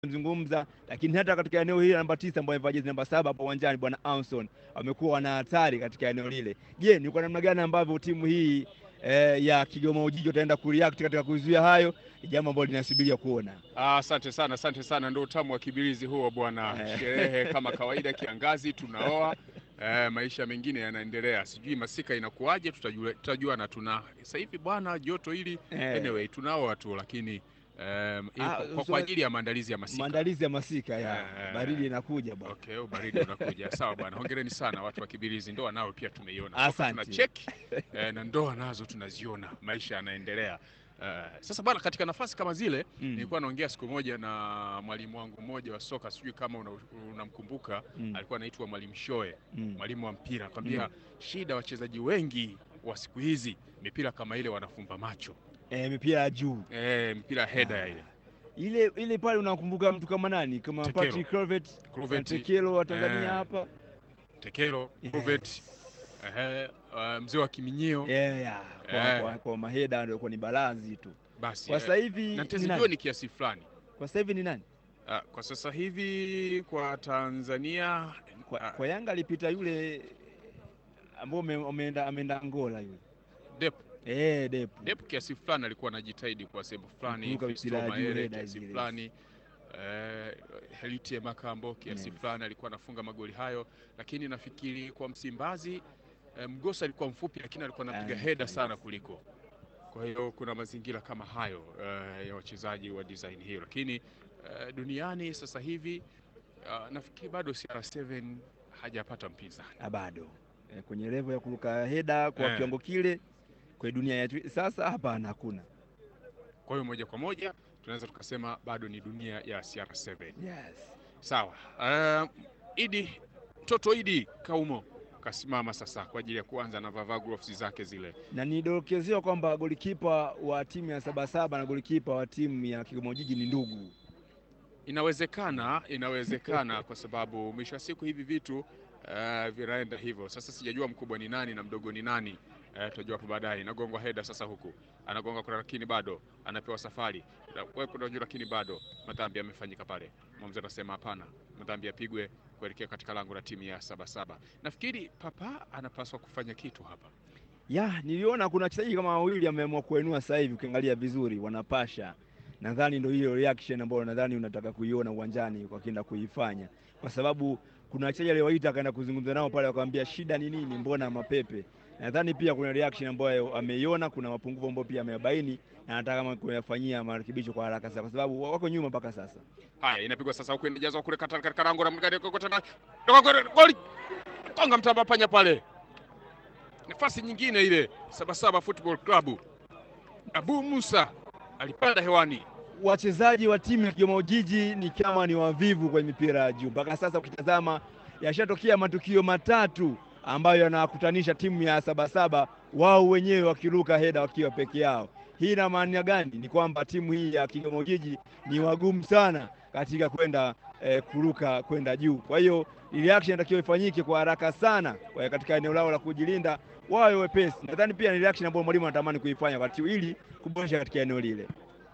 zungumza, lakini hata katika eneo hili namba tisa ambayo amevaa jezi namba saba hapo uwanjani, bwana Anson wamekuwa wana hatari katika eneo lile. Je, ni kwa namna gani ambavyo timu hii eh, ya Kigoma Ujiji wataenda kureact katika kuzuia hayo? Ni jambo ambalo linasubiria kuona. Asante sana, asante sana. Ndio utamu wa kibirizi huo bwana. Eh. Sherehe kama kawaida, kiangazi tunaoa, eh, maisha mengine yanaendelea. Sijui masika inakuwaje, tutajua, tutajua na tuna sasa hivi bwana joto hili Eh, anyway tunaoa tu, lakini um, Ah, kwa, kwa so- ajili ya maandalizi ya masika. maandalizi ya masika ya Eh, baridi inakuja bwana. Okay, ubaridi unakuja. Sawa bwana, hongereni sana watu wa Kibirizi. Ndoa nao pia tumeiona, Soka Asante. tuna cheki eh, na ndoa nazo tunaziona, maisha yanaendelea. Eh, sasa bwana, katika nafasi kama zile Mm, nilikuwa naongea siku moja na mwalimu wangu mmoja wa soka, sijui kama una- unamkumbuka. mm, Alikuwa anaitwa mwalimu Shoe, mm. mwalimu wa mpira, akwambia shida wachezaji wengi wa siku hizi mipira kama ile wanafumba macho Eh, mipira ya juu eh, mpira heda ya ile ile ile pale, unakumbuka mtu kama nani? Kama Tekelo. Patrick Kluivert, Kluivert, Tekelo wa Tanzania eh, hapa Tekelo, Yes. Kluivert, ehe, uh, mzee wa Kiminyio Yeah, yeah. Kwa, Eh. kwa, kwa maheda ndio ni balazi tu. basi Kwa eh, sasa hivi na ni tezijua nani? ni kiasi fulani. Kwa sasa hivi ni nani? Ah, kwa sasa hivi kwa Tanzania Kwa, ah, kwa Yanga alipita yule ambao ume- ameenda ameenda Angola yule. Dep Eh, Depu. Dep kiasi fulani alikuwa anajitahidi kwa sehemu fulani, Kuruka Fiston mipira ya juu Mayele heda kiasi zile. fulani eh, Helitie Makambo kiasi Yes. fulani alikuwa anafunga magoli hayo, lakini nafikiri kwa Msimbazi eh, Mgosa alikuwa mfupi, lakini alikuwa anapiga Ah, heda yes. sana kuliko. Kwa hiyo kuna mazingira kama hayo eh, ya wachezaji wa design hiyo, lakini eh, duniani sasa hivi ah, nafikiri bado CR7 hajapata mpinzani. Ah, bado eh, kwenye level ya kuruka heda kwa Eh. kiwango kile kwa dunia yetu sasa, hapana, hakuna. Kwa hiyo moja kwa moja tunaweza tukasema bado ni dunia ya CR7. Yes. Sawa. Uh, Idi mtoto Idi Kaumo kasimama sasa kwa ajili ya kuanza na vavaa gloves zake zile. Na nidokezewa kwamba golikipa wa timu ya Sabasaba na golikipa wa timu ya Kigoma Ujiji ni ndugu. Inawezekana, inawezekana kwa sababu mwisho wa siku hivi vitu uh, vinaenda hivyo. Sasa sijajua mkubwa ni nani na mdogo ni nani. Uh, tutajua hapo baadaye. Inagongwa heda sasa huku. Anagonga kuna lakini bado anapewa safari. Na wewe kuna juu lakini bado madhambi yamefanyika pale. Mwamuzi anasema hapana. Madhambi yapigwe kuelekea katika lango la timu ya Sabasaba. Nafikiri Papa anapaswa kufanya kitu hapa. Ya, niliona kuna wachezaji kama wawili ameamua kuenua sasa hivi, ukiangalia vizuri wanapasha. Nadhani ndio hiyo reaction ambayo nadhani unataka kuiona uwanjani wakienda kuifanya, kwa sababu kuna wachezaji aliyowaita akaenda kuzungumza nao pale, wakamwambia shida ni nini, mbona mapepe. Nadhani pia kuna reaction ambayo ameiona, kuna mapungufu ambayo pia ameyabaini na anataka kama kuyafanyia marekebisho kwa haraka sana, kwa sababu wako nyuma mpaka sasa. Haya, inapigwa sasa huku inajazwa kule kata- katika lango la mgani kwa tena. Toka kule goli. Konga mtamba panya pale. Nafasi nyingine ile Sabasaba Football Club. Abu Musa alipanda hewani. wachezaji wa timu ya Kigoma Ujiji ni kama ni wavivu kwenye mipira ya juu. Mpaka sasa ukitazama, yashatokea matukio matatu ambayo yanawakutanisha timu ya Sabasaba wao wenyewe wakiruka heda wakiwa peke yao. Hii ina maana gani? Ni kwamba timu hii ya Kigoma Ujiji ni wagumu sana katika kwenda eh, kuruka kwenda juu. Kwa hiyo reaction inatakiwa ifanyike kwa haraka sana kwa katika eneo lao la kujilinda, wawe wepesi. Nadhani pia ni reaction ambayo mwalimu anatamani kuifanya wakati huu ili kuboresha katika eneo lile.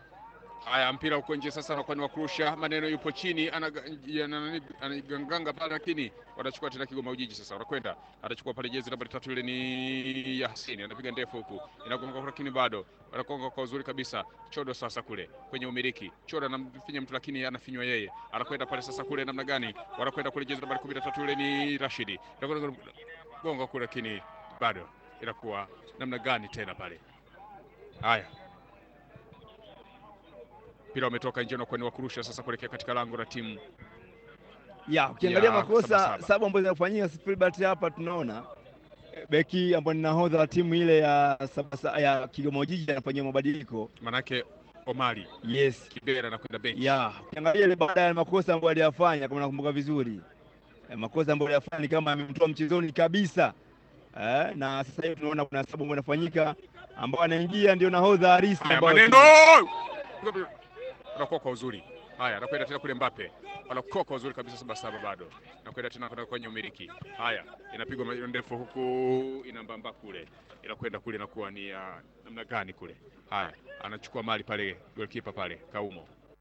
Haya, mpira uko nje sasa, anakuwa ni wa kurusha. Maneno yupo chini, anaga- ya- nani- anaganganga pale, lakini wanachukua tena Kigoma Ujiji sasa, wanakwenda atachukua pale jezi nambari tatu, ile ni Yasini, anapiga ndefu huku, inagonga lakini bado wanakonga kwa uzuri kabisa. Chodo sasa kule kwenye umiliki, Chodo anamfinya mtu, lakini anafinywa yeye, anakwenda pale sasa kule, namna gani? Wanakwenda kule jezi nambari kumi na tatu, ile ni Rashidi, Anakwenda gonga kule, lakini bado inakuwa namna gani tena pale? Haya, mpira umetoka nje na kwani wa kurusha sasa kuelekea katika lango la timu ya ukiangalia Ya, makosa Sabasaba. sababu ambazo zinafanyika Filbert hapa tunaona eh, beki ambaye ni nahodha wa timu ile ya Sabasa, ya Kigoma Ujiji anafanyia mabadiliko. manake Omari Yes. Kibera anakwenda benchi. Ya, ukiangalia ile baadaye makosa ambayo aliyafanya kama nakumbuka vizuri. Eh, makosa ambayo aliyafanya ni kama amemtoa mchezoni kabisa. Eh, na sasa hivi tunaona kuna sababu ambayo inafanyika ambao anaingia ndio nahodha harisi Haya, ambao maneno anakuwa kwa uzuri. Haya, anakwenda tena kule Mbappe, anakuwa kwa uzuri kabisa, saba saba bado anakwenda tena kwenda kwenye umiliki. Haya, inapigwa maneno ndefu huku, inambamba kule, inakwenda kule, inakuwa ni ya namna gani kule. Haya, anachukua mali pale, goalkeeper pale Kaumo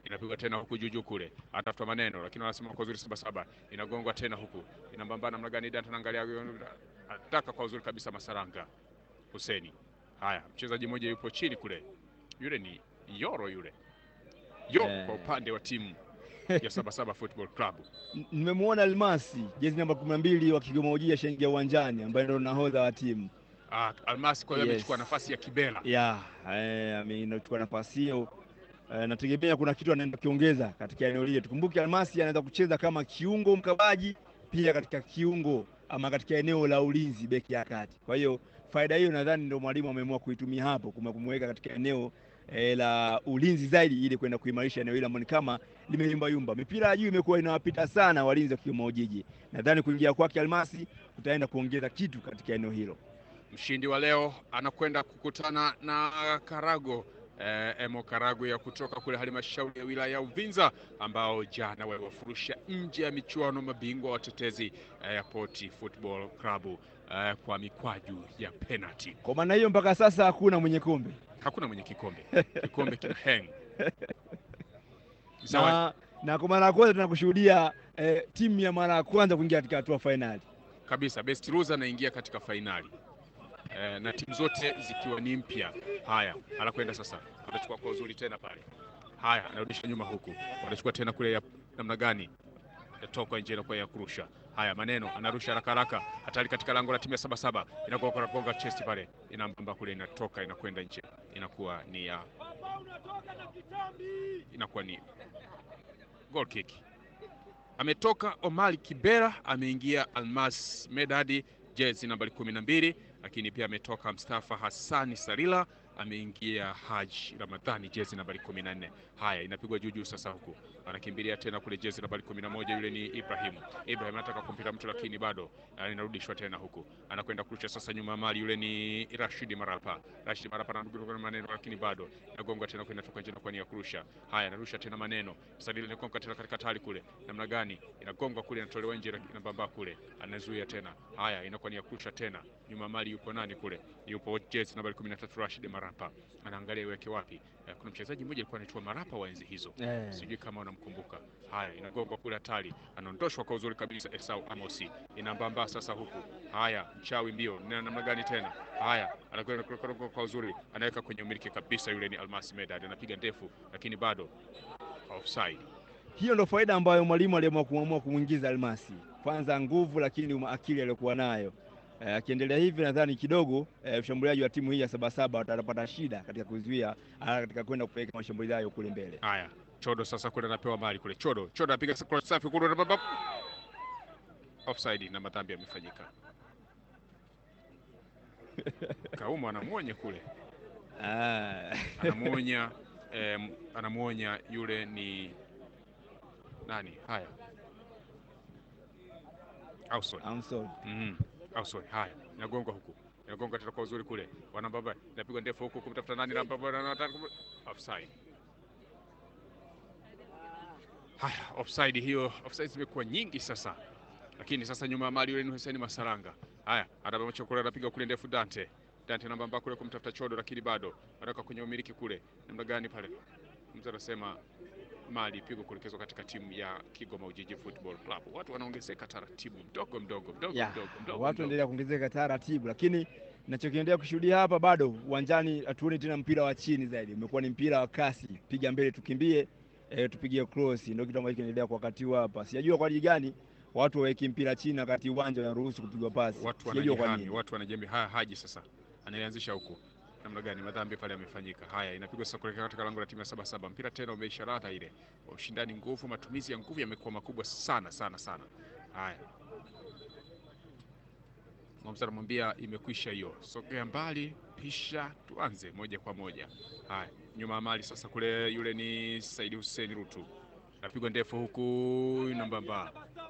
inapigwa tena huku juu juu kule, anatafuta maneno, lakini wanasema kwa uzuri saba saba, inagongwa tena huku, inambambana namna gani? Danta anaangalia, anataka kwa uzuri kabisa Masaranga Huseni. Haya, mchezaji mmoja yupo chini kule, yule ni Yoro yule Yoro Eh. kwa upande wa timu ya Sabasaba Football Club. N- Nimemwona Almasi jezi namba kumi na mbili wa Kigoma Ujiji ashaingia uwanjani, ambaye ndo nahodha wa timu Ah, Almasi kwa hiyo Yes. amechukua nafasi ya Kibela. ya eh, amechukua nafasi hiyo. Eh, nategemea kuna kitu anaenda kiongeza katika eneo lile. Tukumbuke Almasi anaweza kucheza kama kiungo mkabaji, pia katika kiungo ama katika eneo la ulinzi, beki ya kati. Kwa hiyo faida hiyo nadhani ndio mwalimu ameamua kuitumia hapo, kuma- kumweka katika eneo eh, la ulinzi zaidi, ili kwenda kuimarisha eneo hilo ambalo ni kama limeyumbayumba. Mipira ya juu imekuwa inawapita sana walinzi wa Kigoma Ujiji. Nadhani kuingia kwake Almasi kutaenda kuongeza kitu katika eneo hilo. Mshindi wa leo anakwenda kukutana na Karago eh, Emo Karago ya kutoka kule halmashauri ya wilaya ya Uvinza ambao jana waliwafurusha nje ya michuano mabingwa watetezi eh, ya Poti Football Club eh, kwa mikwaju ya penalty. Kwa maana hiyo mpaka sasa hakuna mwenye kombe Hakuna mwenye kikombe, kikombe kina hang Zawadi na, na kwa mara ya kwanza tunakushuhudia eh, timu ya mara ya kwanza kuingia katika hatua fainali. kabisa, best loser anaingia katika fainali eh, na timu zote zikiwa ni mpya. Haya, anakwenda sasa, anachukua kwa uzuri tena pale. Haya, anarudisha nyuma huku, wanachukua tena kule ya namna gani, yatoka nje inakuwa ya kurusha. Haya, maneno anarusha haraka haraka, hatari katika lango la timu ya Sabasaba, inakuwa kwa gonga chest pale, inambamba kule, inatoka inakwenda nje, inakuwa ni ya inakuwa ni goal kick. Ametoka Omari Kibera, ameingia Almas Medadi jezi nambari kumi na mbili, lakini pia ametoka Mustafa Hassani Sarila ameingia Haji Ramadhani jezi nambari kumi na nne. Haya, inapigwa juu juu sasa, huku anakimbilia tena kule jezi nambari kumi na moja, yule ni Ibrahimu. Ibrahim anataka kumpita mtu, lakini bado ah, inarudishwa tena huku, anakwenda kurusha sasa nyuma ya mali, yule ni Rashidi Marapa. Rashidi Marapa anarudia kwa maneno, lakini bado inagonga tena kwenda toka nje na kwa nia ya kurusha. Haya, anarusha tena maneno, Sadili inagonga tena katika tali kule, namna gani inagonga kule, inatolewa nje, inabamba kule, anazuia tena. Haya, inakuwa ni ya kurusha tena, nyuma ya mali yupo nani kule? Yupo jezi nambari 13 Rashid Marapa, anaangalia iweke wapi. Eh, Kuna mchezaji mmoja alikuwa anaitwa Marapa wa enzi hizo Eh, sijui kama unamkumbuka. Haya, inagongwa kule hatari, anaondoshwa kwa uzuri kabisa. Esau Amosi inambamba sasa huku. Haya, mchawi mbio na namna gani tena? Haya, anakwenda kurokoka kwa uzuri, anaweka kwenye umiliki kabisa. Yule ni Almasi Medad, anapiga ndefu, lakini bado offside. hiyo ndo faida ambayo mwalimu aliamua kuamua kumwingiza Almasi, kwanza nguvu, lakini uma- akili aliyokuwa nayo. Eh, akiendelea hivi nadhani kidogo eh, mshambuliaji wa timu hii ya Sabasaba watapata shida katika kuzuia ah, katika kwenda kupeleka mashambulizi hayo kule mbele. Haya, Chodo sasa kule anapewa mali kule. Chodo, Chodo anapiga cross safi kule, babab. offside na madhambi yamefanyika. Kaumu anamwonya kule Ah. anamuonya eh, anamuonya yule ni nani? Haya, Ausol. I'm sorry. Mhm. Ausol. Haya, inagongwa huku, inagonga tena kwa uzuri kule, wanababa, inapigwa ndefu huku kumtafuta nani, na baba anataka offside. Haya, offside hiyo, offside zimekuwa nyingi sasa, lakini sasa nyuma ya mali yule ni Hussein Masaranga. Haya, anabamacha kule, anapiga kule ndefu Dante Dante namba kule kumtafuta Chodo, lakini bado anaweka kwenye umiliki kule, namna gani pale, mtu anasema mali pigo kuelekezwa katika timu ya Kigoma Ujiji Football Club. Watu wanaongezeka taratibu, mdogo mdogo mdogo Ya, mdogo mdogo watu mdogo. endelea kuongezeka taratibu, lakini nachokiendelea kushuhudia hapa bado uwanjani hatuoni tena mpira wa chini zaidi, umekuwa ni mpira wa kasi, piga mbele, tukimbie, e, tupigie cross, ndio kitu ambacho kinaendelea kwa wakati huu hapa. Sijajua kwa ajili gani watu waweki mpira chini wakati uwanja unaruhusu kupigwa pasi, Watu sijajua kwa wanajihami, nini. watu wanajembe. Haya, Haji sasa analianzisha huku, namna gani? Madhambi pale yamefanyika. Haya, inapigwa sasa kuelekea katika lango la timu ya saba saba. Mpira tena umeisha radha ile, ushindani, nguvu, matumizi ya nguvu yamekuwa makubwa sana sana sana. Haya, Mwamza anamwambia imekwisha hiyo, sogea mbali, pisha tuanze moja kwa moja. Haya, nyuma ya mali sasa, kule yule ni Saidi Hussein Rutu, napigwa ndefu huku nambamba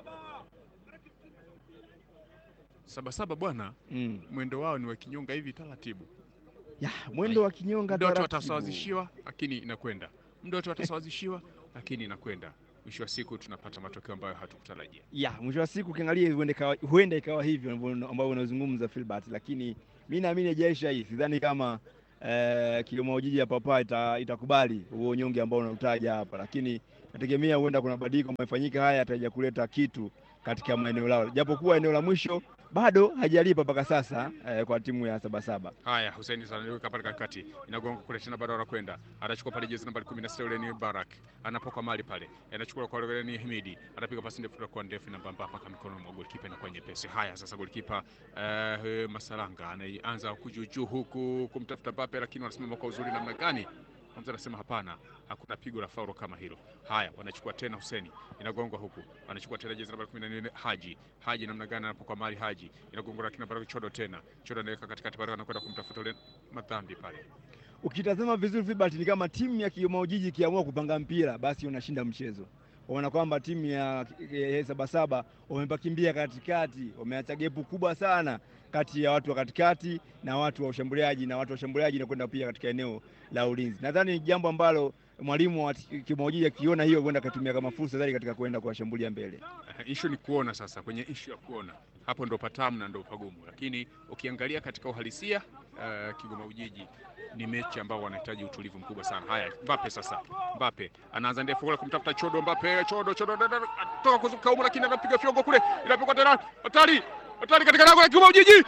Sabasaba bwana, Mm. mwendo wao ni wa kinyonga hivi taratibu. Ya, mwendo wa kinyonga Muda wote taratibu. watasawazishiwa, lakini inakwenda. Muda wote watasawazishiwa, lakini inakwenda. Mwisho wa siku tunapata matokeo ambayo hatukutarajia. ya mwisho wa siku ukiangalia huenda ikawa, huenda ikawa hivyo ambavyo- ambavyo unazungumza Filbert, lakini mi naamini haijaisha hii. Sidhani kama eh, Kigoma Ujiji ya papa ita, itakubali huo unyonge ambao unautaja hapa, lakini nategemea huenda kuna badiliko amefanyika haya ataja kuleta kitu katika maeneo lao, japokuwa eneo la mwisho bado hajalipa mpaka sasa eh, kwa timu ya Sabasaba. Haya, Hussein anaweka pale katikati, inagonga kule tena, bado anakwenda, anachukua pale jezi nambari 16 yule ni Barak, anapoka mali pale, anachukua kwa yule ni Himidi, anapiga pasi ndefu kwa ndefu na mbamba mpaka mikono mwa golikipa na kwa nyepesi. Haya, sasa golikipa eh, Masalanga anaanza kujuju huku kumtafuta Mbappe, lakini wanasimama kwa uzuri namna gani? Hamza anasema hapana, hakuna pigo la fauro kama hilo. Haya, wanachukua tena Huseni, inagongwa huku, anachukua tena jezi nambari 14 Haji. Haji namna gani anapokuwa mali Haji, inagongwa lakini bado Chodo tena. Chodo anaweka katikati pale, anakwenda kumtafuta ule madhambi pale. Ukitazama vizuri Filbert, ni kama timu ya Kigoma Ujiji ikiamua kupanga mpira basi unashinda mchezo. Waona kwamba timu ya ya Sabasaba wamepakimbia katikati, wameacha gepu kubwa sana kati ya watu wa katikati na watu wa ushambuliaji na watu wa ushambuliaji na kwenda pia katika eneo la ulinzi. Nadhani ni jambo ambalo mwalimu wa Kigoma Ujiji akiona hiyo kwenda akatumia kama fursa zaidi katika kwenda kuwashambulia mbele. Uh, issue ni kuona sasa, kwenye issue ya kuona hapo ndo patamu na ndo pagumu, lakini ukiangalia katika uhalisia uh, Kigoma Ujiji ni mechi ambao wanahitaji utulivu mkubwa sana. Haya, Mbappe sasa, Mbappe anaanza ndefu kule kumtafuta Chodo, Mbappe Chodo, Chodo toka kuzuka huko, lakini anapiga fiongo kule, inapigwa tena, hatari hatari katika lango la Kigoma Ujiji,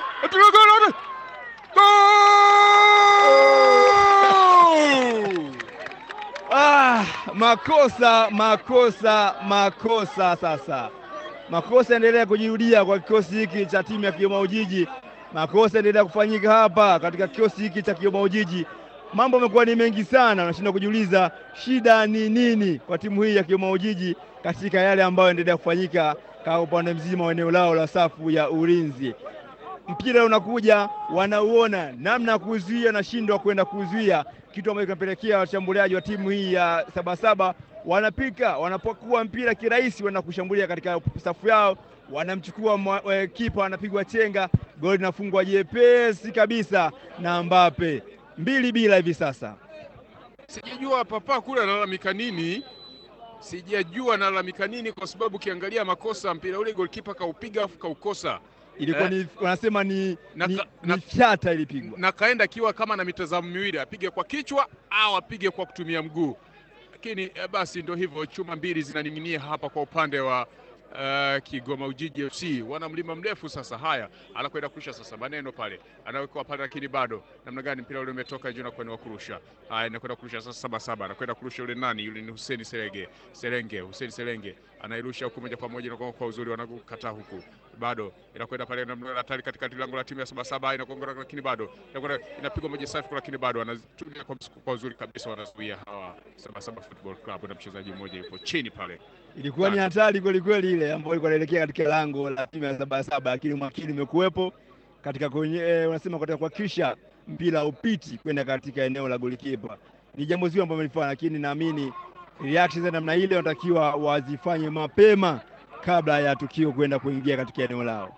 Goal! Ah, makosa makosa makosa. Sasa makosa endelea kujirudia kwa kikosi hiki cha timu ya Kigoma Ujiji. Makosa endelea kufanyika hapa katika kikosi hiki cha Kigoma Ujiji. Mambo yamekuwa ni mengi sana, unashindwa kujiuliza shida ni nini kwa timu hii ya Kigoma Ujiji katika yale ambayo endelea kufanyika kwa upande mzima wa eneo lao la safu ya ulinzi. Mpira unakuja, wanauona namna ya kuzuia, nashindwa kwenda kuzuia, kitu ambacho kinapelekea washambuliaji wa timu hii ya Sabasaba wanapika, wanapokuwa mpira kirahisi, wanaenda kushambulia katika safu yao, wanamchukua kipa, wanapigwa chenga, goli linafungwa jepesi kabisa na Mbappe, mbili bila hivi sasa. Sijajua papa kule analalamika nini, sijajua analalamika nini, kwa sababu ukiangalia makosa mpira ule goalkeeper kaupiga afu kaukosa ilikuwa Eh. ni wanasema ni, Na ni, ka- ni na- fyata ilipigwa. na kaenda akiwa kama na mitazamo miwili, apige kwa kichwa au apige kwa kutumia mguu, lakini eh, basi ndio hivyo, chuma mbili zinaning'inia hapa kwa upande wa uh, Kigoma Ujiji FC. Wana mlima mrefu sasa. Haya, anakwenda kurusha sasa, maneno pale anawekwa pale, lakini bado namna gani mpira ule umetoka juu na kwenda kurusha. Haya, anakwenda kurusha sasa, saba saba, anakwenda kurusha yule nani yule, ni Hussein Serenge Serenge, Hussein Serenge anairusha huku moja kwa moja, inakuwa kwa uzuri, wanakukataa huku bado inakwenda pale namna hatari katikati lango la timu ya Sabasaba inagonga, lakini bado inakwenda inapigwa moja safi, lakini bado wanatumia kwa msukumo kwa uzuri kabisa, wanazuia hawa Sabasaba Football Club, na mchezaji mmoja yupo chini pale. Ilikuwa ni hatari kweli kweli ile ambayo ilikuwa inaelekea katika lango la timu ya Sabasaba, lakini umakini umekuwepo katika kwenye, eh, unasema katika kuhakikisha mpira upiti kwenda katika eneo la golikipa. Ni jambo zuri ambalo wamelifanya, lakini naamini reaction za namna ile wanatakiwa wazifanye mapema kabla ya tukio kwenda kuingia katika eneo lao.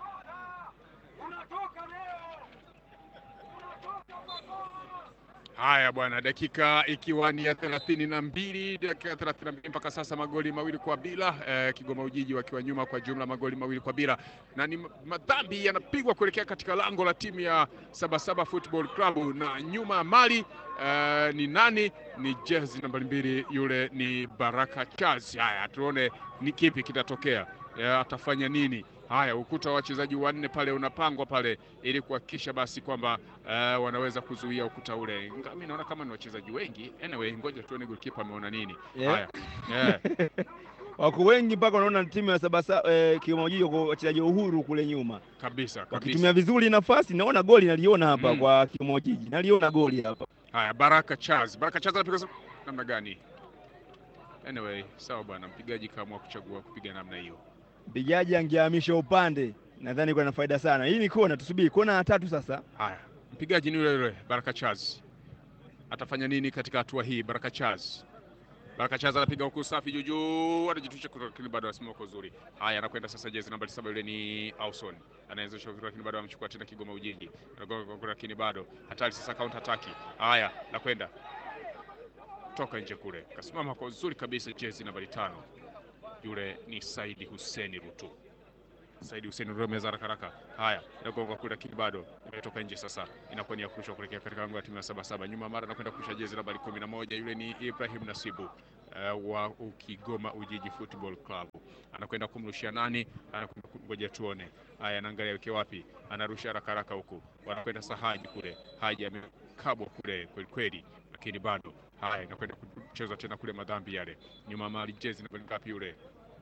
Haya bwana, dakika ikiwa ni ya thelathini na mbili dakika thelathini na mbili mpaka sasa, magoli mawili kwa bila eh, Kigoma Ujiji wakiwa nyuma kwa jumla magoli mawili kwa bila, na ni madhambi yanapigwa kuelekea katika lango la timu ya Sabasaba Football Club, na nyuma ya mali eh, ni nani? Ni jezi nambari mbili, yule ni Baraka Chazi. Haya, tuone ni kipi kitatokea, eh, atafanya nini? Haya, ukuta wa wachezaji wanne pale unapangwa pale ili kuhakikisha basi kwamba uh, wanaweza kuzuia ukuta ule. Ingawa mimi naona kama ni wachezaji wengi. Anyway, ngoja tuone goalkeeper ameona nini. Yeah. Haya. Yeah. Wako wengi mpaka unaona timu ya Sabasaba eh, Kigoma Ujiji wako wachezaji wa uhuru kule nyuma Kabisa, kabisa. wakitumia vizuri nafasi. Naona goli naliona hapa Mm. kwa Kigoma Ujiji, naliona goli hapa. Haya, Baraka Charles. Baraka Charles anapiga sa- namna gani? Anyway, sawa bwana, mpigaji kaamua kuchagua kupiga namna hiyo. Mpigaji angehamisha upande, nadhani kuna faida sana. Hii ni kona, tusubiri kona ya tatu sasa. Haya, mpigaji ni yule yule Baraka Charles. Atafanya nini katika hatua hii? Baraka Charles. Baraka Charles anapiga huku safi juu juu, anajitusha kutoka, lakini bado anasimama kwa uzuri. Haya, anakwenda sasa jezi nambari saba, yule ni Auson. Anaanzisha uzuri, lakini bado amechukua tena Kigoma Ujiji. Anagonga kwa kule, lakini bado hatari sasa, counter attack. Haya, nakwenda toka nje kule, kasimama kwa uzuri kabisa, jezi nambari tano, yule ni Saidi Hussein Rutu. Saidi Hussein Romeza haraka haraka. Haya, inagonga kule lakini bado imetoka nje sasa. Inakuwa ni ya kurushwa kuelekea katika lango la timu ya saba saba. Nyuma mara anakwenda kurusha jezi nambari 11 yule ni Ibrahim Nasibu uh, wa Ukigoma Ujiji Football Club. Anakwenda kumrushia nani? Anakwenda ngoja tuone. Haya, anaangalia weke wapi? Anarusha haraka haraka huku. Wanakwenda Sahaji kule. Haji amekabwa kule kweli kweli, lakini bado haya, inakwenda kucheza tena kule madhambi yale. Nyuma mali jezi nambari ngapi yule?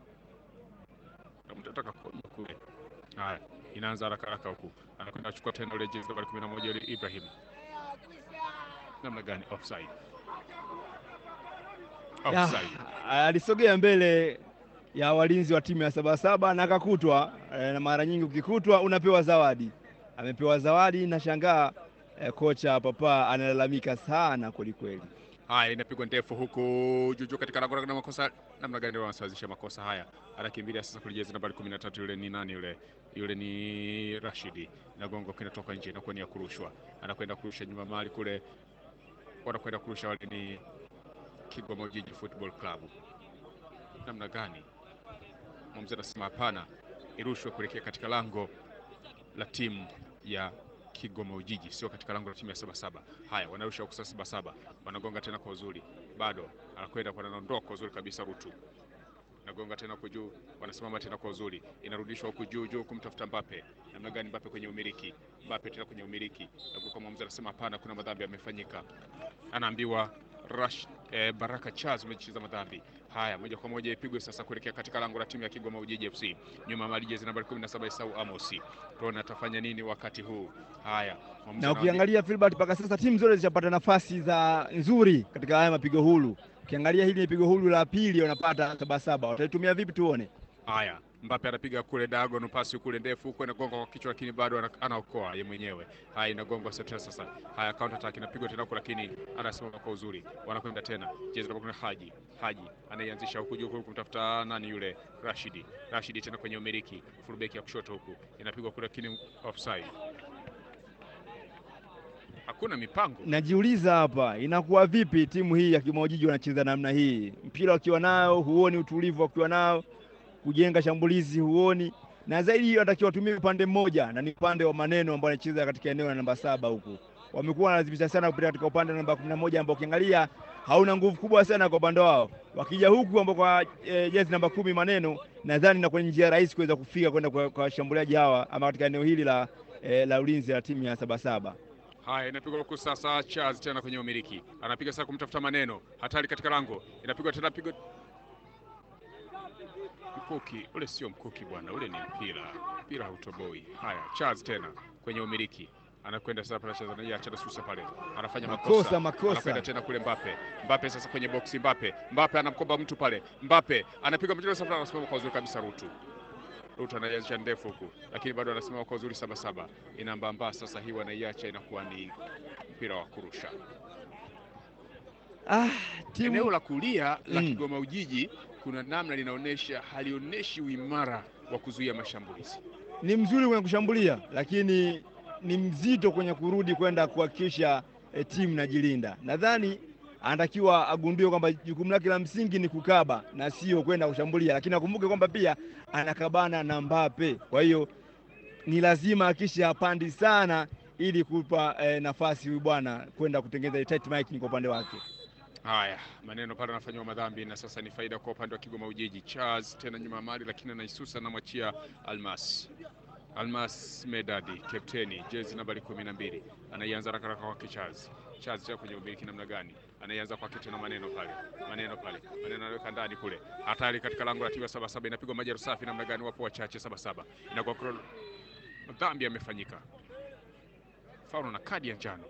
Mtataka kuona kule. Haya, inaanza haraka haraka huku, anakwenda kuchukua tena ile jezi nambari 11 ile Ibrahim. Namna gani? Offside, Ya, offside. alisogea mbele ya walinzi wa timu ya Sabasaba na akakutwa. E, na mara nyingi ukikutwa unapewa zawadi. Amepewa zawadi, nashangaa e, kocha Papa analalamika sana kwelikweli. Haya, inapigwa ndefu huku juju katika lango na makosa. Namna gani wanasawazisha makosa haya? Anakimbilia sasa kule jezi nambari 13 yule ni nani yule? Yule ni Rashidi. Nagongo kinatoka nje, inakuwa ni ya kurushwa. Anakwenda kurusha nyuma mali kule, wanakwenda kurusha wale ni Kigoma Ujiji Football Club. Namna gani? Mwamuzi anasema hapana, irushwe kuelekea katika lango la timu ya Kigoma Ujiji, sio katika lango la timu ya Sabasaba. Haya, wanarusha huku sasa Sabasaba, wanagonga tena kwa uzuri, bado anakwenda kwa anaondoa kwa uzuri kabisa. Rutu nagonga tena huku juu, wanasimama tena kwa uzuri, inarudishwa huku juu juu kumtafuta Mbappe. Namna gani? Mbappe kwenye umiliki, Mbappe tena kwenye umiliki, na kwa mwamuzi anasema hapana, kuna madhambi yamefanyika, anaambiwa Rush eh, Baraka Charles umecheza madhambi haya. Moja kwa moja ipigwe sasa kuelekea katika lango la timu ya Kigoma Ujiji FC. Nyuma ya mali jezi nambari 17 Isau Amosi. Tuone atafanya nini wakati huu. Haya, mwamuzi Na anawaambia- ukiangalia Filbert, mpaka sasa timu zote zishapata nafasi za nzuri katika haya mapigo huru. Ukiangalia hili ni pigo huru la pili wanapata Sabasaba, wataitumia vipi? Tuone. Haya, Mbappe anapiga kule diagonal pasi kule ndefu huko inagonga kwa kichwa, lakini bado ana- anaokoa ye mwenyewe. Haya, inagongwa sasa sasa. Haya, counter attack inapigwa tena huko, lakini anasimama kwa uzuri. Wanakwenda tena jezi namba kuna Haji. Haji anaianzisha huku juu huku kumtafuta nani yule Rashidi. Rashidi tena kwenye umiliki, fullback ya kushoto huku inapigwa kule, lakini offside. Hakuna mipango. Najiuliza hapa inakuwa vipi timu hii ya Kigoma Ujiji wanacheza namna hii, mpira wakiwa nao huoni utulivu, wakiwa nao kujenga shambulizi huoni, na zaidi wanatakiwa watumie upande mmoja, na ni upande wa maneno ambao anacheza katika eneo la namba saba huku. Wamekuwa wanalazimisha sana kupita katika upande wa namba kumi na moja ambao ukiangalia hauna nguvu kubwa sana kwa upande wao. Wakija huku ambao kwa e, jezi namba kumi maneno, nadhani na kwenye njia rahisi kuweza kufika kwenda kwa kwa washambuliaji hawa ama katika eneo hili la, e, la ulinzi la timu ya Sabasaba. Haya, inapigwa huku sasa. Charles tena kwenye umiliki, anapiga sasa kumtafuta maneno, hatari katika lango, inapigwa tena, pigo mkuki ule, sio mkuki bwana, ule ni mpira, mpira hautoboi. Haya, Charles tena kwenye umiliki, anakwenda sasa pale, anacheza na acha susa pale, anafanya makosa, Makosa, makosa. anakwenda tena kule Mbappe, Mbappe sasa kwenye boksi, Mbappe, Mbappe anamkomba mtu pale, Mbappe anapiga mchezo sasa, anasimama kwa uzuri kabisa, Rutu Ruto anaiacha ndefu huku, lakini bado anasimama kwa uzuri Sabasaba. Inambamba sasa, hii wanaiacha inakuwa ni mpira wa kurusha. Ah, timu Eneo la kulia la Mm. Kigoma Ujiji kuna namna linaonyesha, halionyeshi uimara wa kuzuia mashambulizi. ni mzuri kwenye kushambulia, lakini ni mzito kwenye kurudi kwenda kuhakikisha e, timu inajilinda. Nadhani anatakiwa agundue kwamba jukumu lake la msingi ni kukaba na sio kwenda kushambulia, lakini akumbuke kwamba pia anakabana na Mbappe. Kwa hiyo ni lazima akisha hapandi sana ili kupa e, nafasi huyu bwana kwenda kutengeneza tight marking kwa upande wake. Haya, maneno pale anafanywa madhambi, na sasa ni faida kwa upande wa Kigoma Ujiji. Charles tena nyuma ya mali, lakini anaisusa, anamwachia Almas. Almas Medadi, kapteni, jezi nambari kumi na mbili, anaianza haraka haraka kwake Charles. Charles tena kwenye umiliki namna gani? Anaianza kwake tena maneno pale, maneno pale, maneno anaweka ndani kule, hatari katika lango la timu ya Sabasaba, inapigwa maji safi namna gani? Wapo wachache Sabasaba, inakuwa kro- madhambi yamefanyika, faulo na kadi ya njano.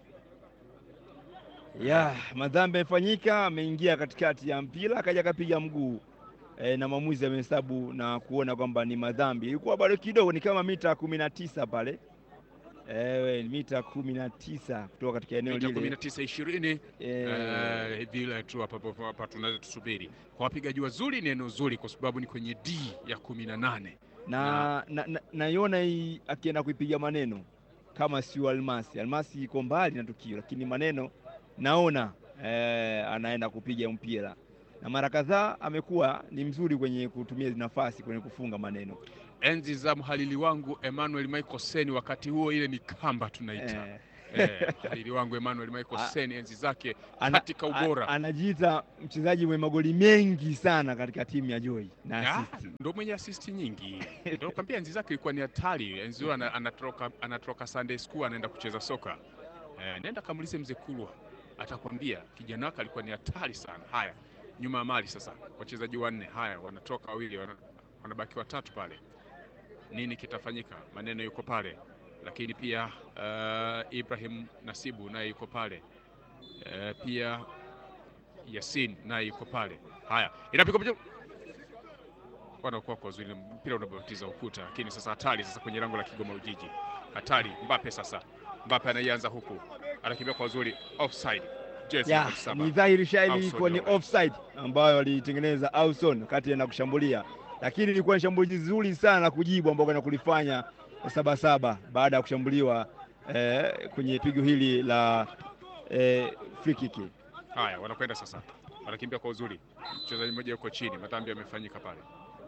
ya madhambi yamefanyika, ameingia katikati ya mpira akaja akapiga mguu e, na mwamuzi amehesabu na kuona kwamba ni madhambi. Ilikuwa bado kidogo, ni kama mita kumi na tisa pale ewe, mita kumi na tisa kutoka katika eneo Mita kumi lile na tisa ishirini e, Eh, vile tu hapa hapa- hapa tunaweza tusubiri kwa wapigaji wazuri. Ni eneo zuri kwa sababu ni kwenye D ya kumi na nane. na na- na- naiona hii akienda kuipiga maneno kama sio Almasi. Almasi iko mbali na tukio, lakini maneno naona eh, anaenda kupiga mpira na mara kadhaa amekuwa ni mzuri kwenye kutumia nafasi kwenye kufunga maneno Enzi za mhalili wangu Emmanuel Michael Seni, wakati huo ile ni kamba tunaita eh, eh, mhalili wangu Emmanuel Michael Ah. Seni, enzi zake ana- katika ubora a- anajiita mchezaji mwenye magoli mengi sana katika timu ya Joy na Ya, assist. ndo mwenye asisti nyingi. Ndio kwambia enzi zake ilikuwa ni hatari. Enzi hiyo ana- anatoroka anatoroka Sunday school anaenda kucheza soka. Eh, nenda kamulize mzee Kulwa. Atakwambia kijana wake alikuwa ni hatari sana. Haya, nyuma ya mali sasa. Wachezaji wanne. Haya, wanatoka wawili, wana- wanabaki watatu pale. Nini kitafanyika? Maneno yuko pale. Lakini pia uh, Ibrahim Nasibu naye yuko pale. Eh, pia Yasin naye yuko pale. Haya, inapigwa picha wanakuwa kwa uzuri, mpira unabatiza ukuta, lakini sasa hatari sasa kwenye lango la Kigoma Ujiji, hatari. Mbape sasa, Mbape anaianza huku, anakimbia kwa uzuri, offside. Jezi ya nambari saba. ni dhahiri shairi Ausson ilikuwa ni Joel. offside ambayo alitengeneza Ausson kati na kushambulia, lakini ilikuwa ni shambulizi zuri sana la kujibu ambao kwenda kulifanya Sabasaba baada ya kushambuliwa eh, kwenye pigo hili la eh, free kick. Haya, wanakwenda sasa, wanakimbia kwa uzuri, mchezaji mmoja yuko chini, madhambi yamefanyika pale,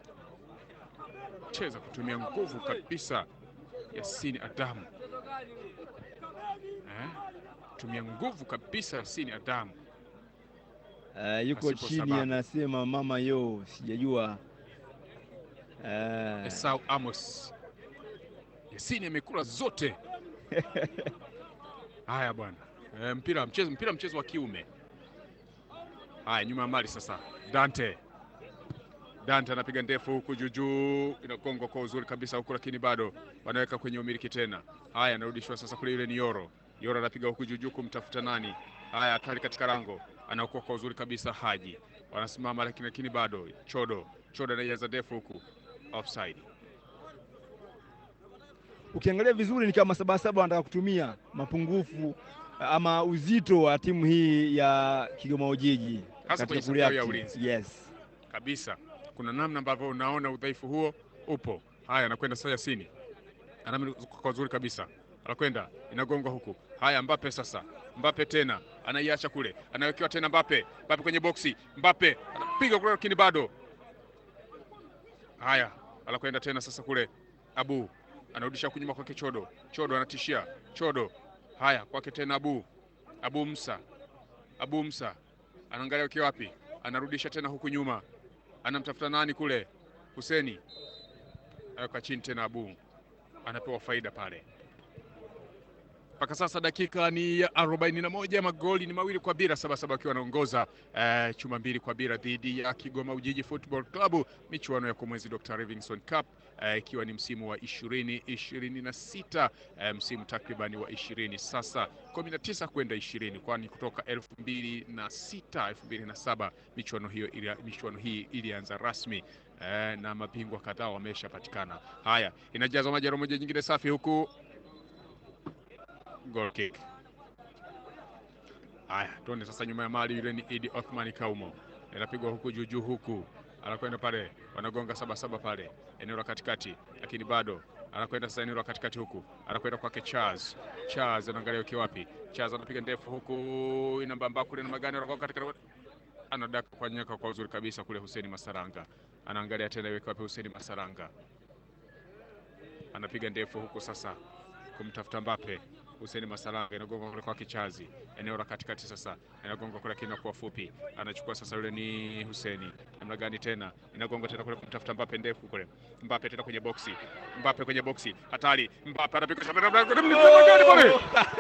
cheza kutumia nguvu kabisa, Yasini Adamu eh? tumia nguvu kabisa, Yasini Adamu Eh, yuko Pasipo chini sababu. anasema mama yo, sijajua eh, Esau Amos. Yasini amekula zote. Haya bwana. E, mpira mchezo mpira mchezo wa kiume. Haya nyuma ya mali sasa. Dante. Dante anapiga ndefu huku juu juu, inagongwa kwa uzuri kabisa huku, lakini bado wanaweka kwenye umiliki tena. Haya anarudishwa sasa kule, yule ni Yoro. Yoro anapiga huku juu juu kumtafuta nani? Haya hatari katika lango, anaokoa kwa uzuri kabisa Haji. Wanasimama lakini lakini bado Chodo. Chodo anaianza ndefu huku offside. ukiangalia vizuri ni kama Sabasaba wanataka kutumia mapungufu ama uzito wa timu hii ya Kigoma Ujiji Hasa kwenye katika safu yao ya kureact. ulinzi. Yes. kabisa. Kuna namna ambavyo unaona udhaifu huo upo. Haya, anakwenda sasa Yasini, anamzunguka kwa uzuri kabisa, anakwenda inagongwa huku. Haya, Mbape sasa, Mbape tena anaiacha kule, anawekewa tena Mbape, Mbape kwenye boksi, Mbape anapiga kule, lakini bado. Haya, anakwenda tena sasa kule, Abu anarudisha kunyuma kwake Chodo, Chodo anatishia Chodo. Haya, kwake tena Abu, Abu Musa, Abu Musa anaangalia ukiwa wapi, anarudisha tena huku nyuma, anamtafuta nani kule, Huseni aweka chini tena, Abu anapewa faida pale. Mpaka sasa dakika ni ya arobaini na moja magoli ni mawili kwa bila, Sabasaba akiwa anaongoza eh, chuma mbili kwa bila dhidi ya Kigoma Ujiji Football Club, michuano ya Komwezi Dr. Livingstone Cup eh, ikiwa ni msimu wa ishirini ishirini na sita eh, msimu takribani wa ishirini sasa kumi na tisa kwenda ishirini kwani kutoka elfu mbili na sita elfu mbili na saba michuano hiyo ili, michuano hii ilianza rasmi eh, na mabingwa kadhaa wameshapatikana. Haya, inajazwa majaro moja nyingine safi huku goal kick. Haya, tuone sasa nyuma ya mali, yule ni Idi Othman Kaumo, inapigwa huku juu juu, huku anakwenda pale, wanagonga saba saba pale eneo la katikati, lakini bado anakwenda sasa eneo la katikati huku, anakwenda kwake Charles. Charles anaangalia ukiwa wapi, Charles anapiga ndefu huku, inambamba kule na magani, anakuwa katika anadaka kwa nyaka kwa uzuri kabisa kule. Huseni Masaranga anaangalia tena, iweke wapi? Huseni Masaranga anapiga ndefu huku sasa kumtafuta Mbappe. Huseni Masalanga inagonga kule kwa Kichazi, eneo la katikati sasa, inagonga kule lakini inakuwa fupi, anachukua sasa, yule ni Huseni. Namna gani tena, inagonga tena kule kumtafuta Mbappe, ndefu kule, Mbappe tena kwenye boksi, Mbappe kwenye boksi, hatari, Mbappe anapiga shamba namna gani pale,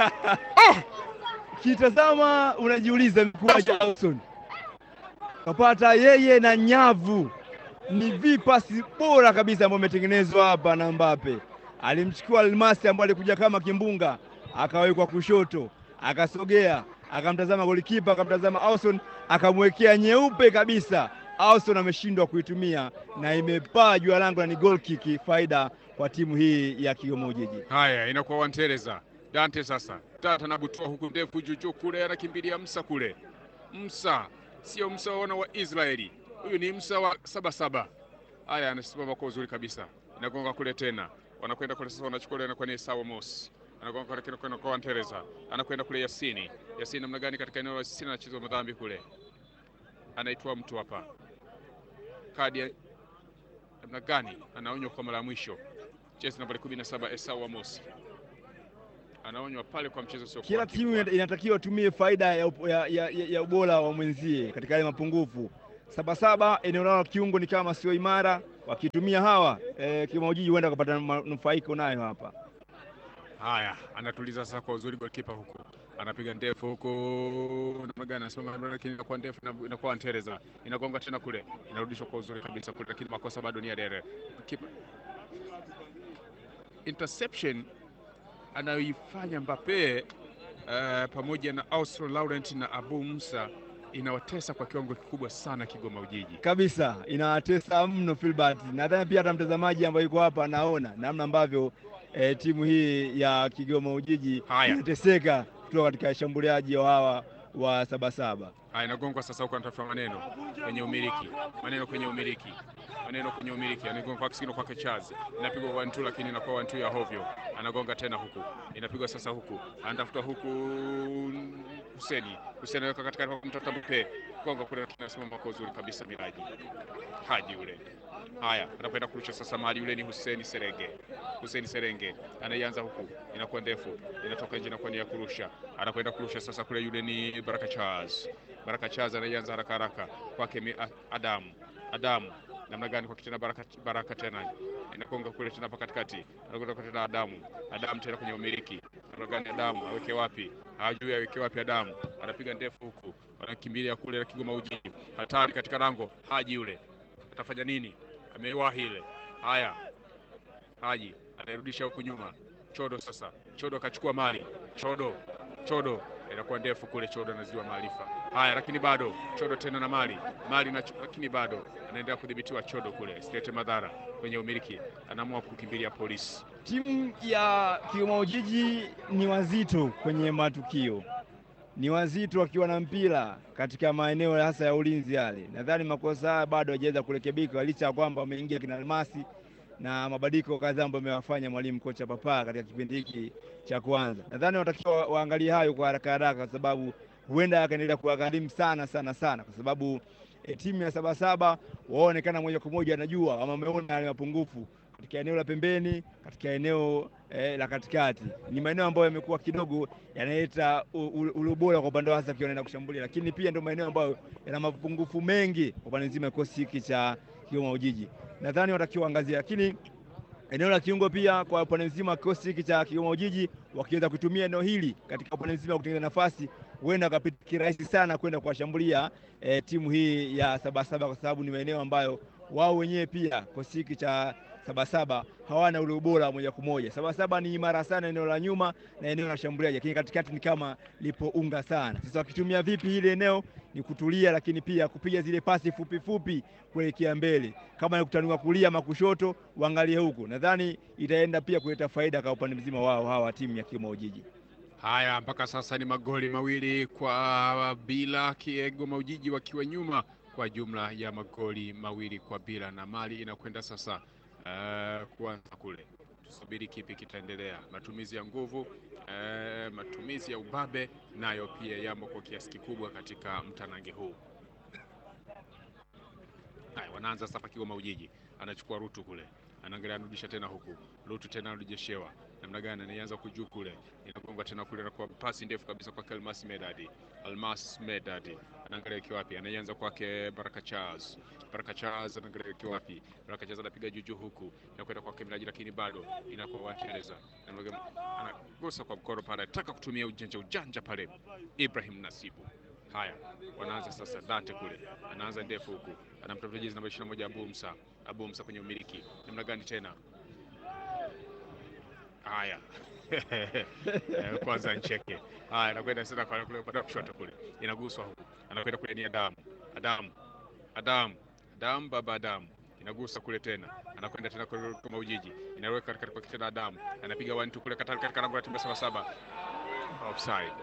Kitazama unajiuliza mkuaji Ausson kapata yeye na nyavu, ni vipasi bora kabisa ambayo imetengenezwa hapa na Mbappe. Alimchukua Almasi ambaye alikuja kama kimbunga, akawekwa kushoto, akasogea, akamtazama golikipa, akamtazama Ausson, akamwekea nyeupe kabisa. Ausson ameshindwa kuitumia na imepaa juu ya lango na ni goal kick, faida kwa timu hii ya Kigoma Ujiji. Haya, inakuwa Wantereza Dante sasa, Dante anabutua huku ndefu juujuu kule, anakimbilia Msa kule. Msa sio Msa wana wa Israeli, huyu ni Msa wa Sabasaba. Haya, anasimama kwa uzuri kabisa, inagonga kule tena, wanakwenda kule sasa, wanachukua ile, inakuwa ni Sawa Mos anagonga kule kile kwenda kwa Wantereza, anakwenda kule Yasini. Yasini namna gani katika eneo la Yasini, anachezwa madhambi kule. anaitwa mtu hapa kadi ya namna gani? Anaonywa kwa mara ya mwisho, jezi nambari 17 Esau Amos anaonywa pale kwa mchezo sio Kila timu ina- inatakiwa tumie faida ya, up- ya, ya, ya, ya ubora wa mwenzie katika yale mapungufu. Sabasaba eneo lao la kiungo ni kama sio imara, wakitumia hawa eh, Kigoma Ujiji huenda wakapata manufaiko nayo hapa. Haya, anatuliza sasa kwa uzuri golikipa huku, anapiga ndefu huku, namna gani anasimama, lakini inakuwa ndefu, ina- inakuwa antereza, inagonga tena kule, inarudishwa kwa uzuri kabisa kule, lakini makosa bado ni ya Dere. Kipa interception anayoifanya Mbappe uh, pamoja na Austro Laurent na Abu Musa inawatesa kwa kiwango kikubwa sana Kigoma Ujiji. kabisa inatesa mno Filbert. Nadhani pia hata mtazamaji ambaye yuko hapa anaona namna ambavyo eh, timu hii ya Kigoma Ujiji Haya. inateseka kutoka katika shambuliaji wa hawa wa Sabasaba. Haya, inagongwa sasa huko, anatafuta maneno kwenye umiliki, maneno kwenye umiliki, maneno kwenye umiliki, anagonga kwa kisigino kwake Chazi, inapigwa one two, lakini inakuwa one two ya hovyo. Anagonga tena huku, inapigwa sasa huku, anatafuta huku Huseni, Huseni anaweka katika kwa mtoto Mbappe, gonga kule, lakini anasimama kwa uzuri kabisa Miraji Haji yule. Haya, anakwenda kurusha sasa mali, yule ni Huseni Serenge, Huseni Serenge anaianza huku, inakuwa ndefu, inatoka nje, inakuwa ni ya kurusha, anakwenda kurusha sasa kule, yule ni Baraka Charles Baraka Chaza anaianza haraka haraka kwake mi- A- Adamu Adamu namna gani kwa tena Baraka, Baraka tena inakonga kule tena hapa katikati anakwenda kwa tena Adamu Adamu tena kwenye umiliki namna gani Adamu aweke wapi hajui aweke wapi Adamu anapiga ndefu huku wanakimbilia kule na Kigoma Ujiji hatari katika lango Haji yule atafanya nini amewahi ile haya Haji anairudisha huku nyuma Chodo sasa Chodo akachukua mali Chodo Chodo inakuwa ndefu kule, Chodo anaziwa maarifa haya, lakini bado Chodo tena na mali mali na, lakini bado anaendelea kudhibitiwa Chodo kule, silete madhara kwenye umiliki, anaamua kukimbilia polisi. Timu ya Kigoma Ujiji ni wazito kwenye matukio, ni wazito wakiwa na mpira katika maeneo hasa ya ulinzi yale. Nadhani makosa haya bado hajaweza kurekebika, licha ya kwamba wameingia kina Almasi na mabadiliko kadhaa ambayo amewafanya mwalimu kocha Papa katika kipindi hiki cha kwanza. Nadhani wanatakiwa waangalie hayo kwa haraka haraka, kwa sababu huenda akaendelea kuwagharimu sana sana sana, kwa sababu e, timu ya Sabasaba waonekana moja kwa moja anajua ama wameona yale mapungufu katika eneo la pembeni, katika eneo eh, la katikati. Ni maeneo ambayo yamekuwa kidogo yanaleta u- u- ule ubora kwa upande wa hasa akiwa anaenda kushambulia, lakini pia ndio maeneo ambayo yana mapungufu mengi kwa upande mzima ya kikosi hiki cha Kigoma Ujiji. Nadhani watakiwa angazia, lakini eneo la kiungo pia kwa upande mzima wa kikosi hiki cha Kigoma Ujiji, wakiweza kutumia eneo hili katika upande mzima wa kutengeneza nafasi, huenda wakapita kirahisi sana kwenda kuwashambulia eh, timu hii ya Sabasaba kwa sababu ni maeneo ambayo wao wenyewe pia kikosi hiki cha Sabasaba hawana ule ubora moja kwa moja. Sabasaba ni imara sana eneo la nyuma na eneo la shambuliaji, lakini katikati ni kama lipo unga sana. Sasa wakitumia vipi hili eneo ni kutulia, lakini pia kupiga zile pasi fupi fupi kuelekea mbele, kama ni kutanua kulia ama kushoto, uangalie huku. Nadhani itaenda pia kuleta faida kwa upande mzima wao hawa timu ya Kigoma Ujiji. Haya, mpaka sasa ni magoli mawili kwa bila, Kigoma Ujiji wakiwa nyuma kwa jumla ya magoli mawili kwa bila, na mali inakwenda sasa uh, kuanza kule. Tusubiri kipi kitaendelea. Matumizi ya nguvu uh, matumizi ya ubabe nayo pia yamo kwa kiasi kikubwa katika mtanange huu. Haya, wanaanza sasa Kigoma Ujiji, anachukua Rutu kule, anaangalia anarudisha tena huku, Rutu tena anarejeshewa namna gani, anaanza kujuu kule, inagonga tena kule, na kwa pasi ndefu kabisa kwake Almas Medadi. Almas Medadi anaangalia ikiwa wapi, anaanza kwake Baraka Charles. Baraka Charles anaangalia ikiwa wapi, Baraka Charles anapiga juju huku, inakwenda kwake Miraji, lakini bado inakuwa Waingereza, Namna gani- anagusa kwa mkono pale, anataka kutumia ujanja ujanja pale, Ibrahim Nasibu. Haya, wanaanza sasa. Dante kule anaanza ndefu huku, anamtafuta jezi namba 21 Abu Musa. Abu Musa kwenye umiliki, namna gani tena? Haya Eh, kwanza ncheke. Haya, anakwenda sasa kwa kule upande wa kushoto kule, inaguswa huku, anakwenda kule ni Adamu, Adamu, Adamu, Adamu, baba Adamu inagusa kule tena, anakwenda tena kule kama Ujiji, inaweka katika kwa tena Adamu, anapiga one two kule katika katika lango la timu ya saba saba, offside.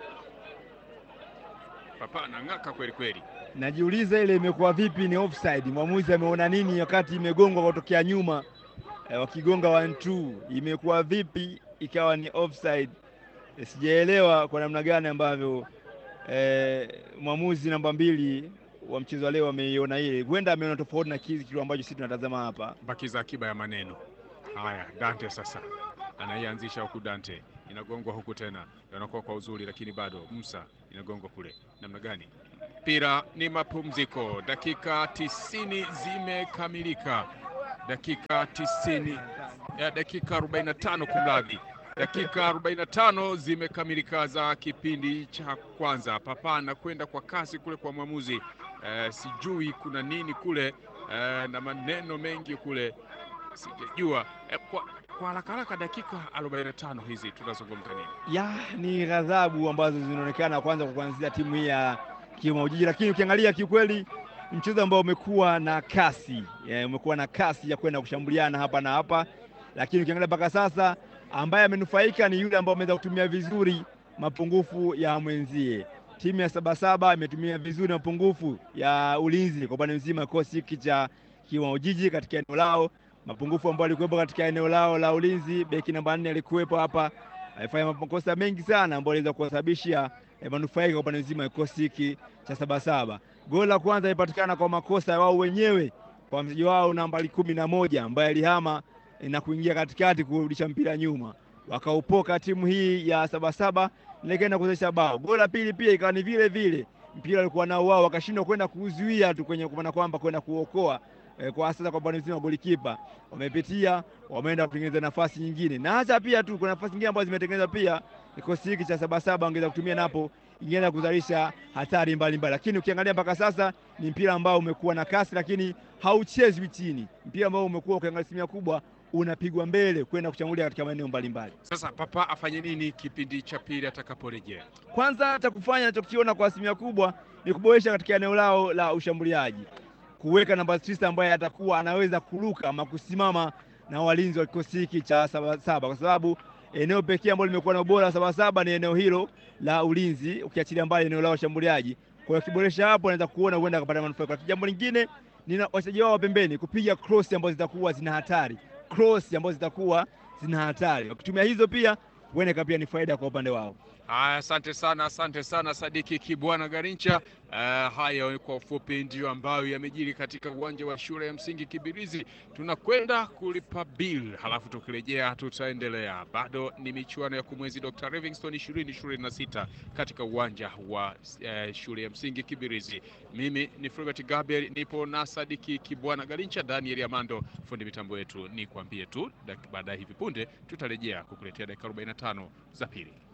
Papa anang'aka kweli kweli. Najiuliza ile imekuwa vipi, ni offside? Mwamuzi ameona nini wakati imegongwa kutokea nyuma eh, wakigonga one two, imekuwa vipi ikawa ni offside? Eh, sijaelewa kwa namna gani ambavyo eh, mwamuzi namba mbili wa mchezo wa leo wameiona ile, huenda ameona tofauti na kile kitu ambacho sisi tunatazama hapa. bakiza akiba ya maneno haya. Dante sasa anaianzisha huku, Dante inagongwa huku tena, inakuwa kwa uzuri, lakini bado Musa inagongwa kule. Namna gani? Mpira ni mapumziko, dakika tisini zimekamilika, dakika tisini ya dakika 45 kumradhi, dakika 45 zimekamilika za kipindi cha kwanza. Papa anakwenda kwa kasi kule kwa mwamuzi eh, sijui kuna nini kule eh, na maneno mengi kule sijajua eh, kwa kwa haraka haraka, dakika 45 hizi tunazungumza nini? ya ni ghadhabu ambazo zinaonekana kwanza kwa kuanzia timu hii ya Kigoma Ujiji, lakini ukiangalia kiukweli mchezo ambao umekuwa na kasi eh, umekuwa na kasi ya kwenda kushambuliana hapa na hapa, lakini ukiangalia mpaka sasa ambaye amenufaika ni yule ambaye ameweza kutumia vizuri mapungufu ya mwenzie. Timu ya Sabasaba imetumia vizuri mapungufu ya ulinzi kwa upande mzima kikosi hiki cha Kigoma Ujiji katika eneo lao, mapungufu ambayo alikuwepo katika eneo lao la ulinzi. Beki namba nne alikuwepo hapa, alifanya makosa mengi sana ambayo aliweza kuwasababishia eh, manufaika kwa upande mzima wa kikosi hiki cha Sabasaba. Goli la kwanza ilipatikana kwa makosa ya wao wenyewe kwa mchezaji wao nambari kumi na moja ambaye alihama eh, na kuingia katikati kurudisha mpira nyuma, wakaupoka timu hii ya Sabasaba na ikaenda kuzalisha bao. Goli la pili pia ikawa ni vile vile, mpira alikuwa nao wao, wakashindwa kwenda kuzuia tu kwenye kumaana kwamba kwenda kuokoa eh, kwa sasa kwa upande mzima wa golikipa wamepitia, wameenda kutengeneza nafasi nyingine, na hata pia tu kuna nafasi nyingine ambazo zimetengenezwa pia kikosi hiki cha Sabasaba angeweza kutumia napo ingeenda kuzalisha hatari mbalimbali, lakini ukiangalia mpaka sasa ni mpira ambao umekuwa na kasi, lakini hauchezwi chini, mpira ambao umekuwa ukiangalia asilimia kubwa unapigwa mbele kwenda kuchambulia katika maeneo mbalimbali. Sasa Papa afanye nini kipindi cha pili atakaporejea? Kwanza cha kufanya nachokiona kwa asilimia kubwa ni kuboresha katika eneo lao la ushambuliaji, kuweka namba tisa ambaye atakuwa anaweza kuruka ama kusimama na walinzi wa kikosi hiki cha Sabasaba, kwa sababu eneo pekee ambalo limekuwa na ubora wa Sabasaba ni eneo hilo la ulinzi, ukiachilia mbali eneo lao ushambuliaji. Kwa hiyo akiboresha hapo, anaweza kuona huenda akapata manufaa. Kwa jambo lingine ni wachezaji wao wa pembeni kupiga cross ambazo zitakuwa zina hatari, cross ambazo zitakuwa zina hatari. Wakitumia hizo pia huenda pia ni faida kwa upande wao. Haya, asante sana, asante sana Sadiki Kibwana Garincha. Uh, haya kwa ufupi ndiyo ambayo yamejiri katika uwanja wa shule ya msingi Kibirizi. Tunakwenda kulipa bill, halafu tukirejea tutaendelea. Bado ni michuano ya kumwezi Dr. Livingstone ishirini ishirini na sita katika uwanja wa uh, shule ya msingi Kibirizi. Mimi ni Fulbert Gabriel, nipo na Sadiki Kibwana Garincha, Daniel Amando fundi mitambo yetu. Ni kuambie tu baadaye hivi punde tutarejea kukuletea dakika 45 za pili.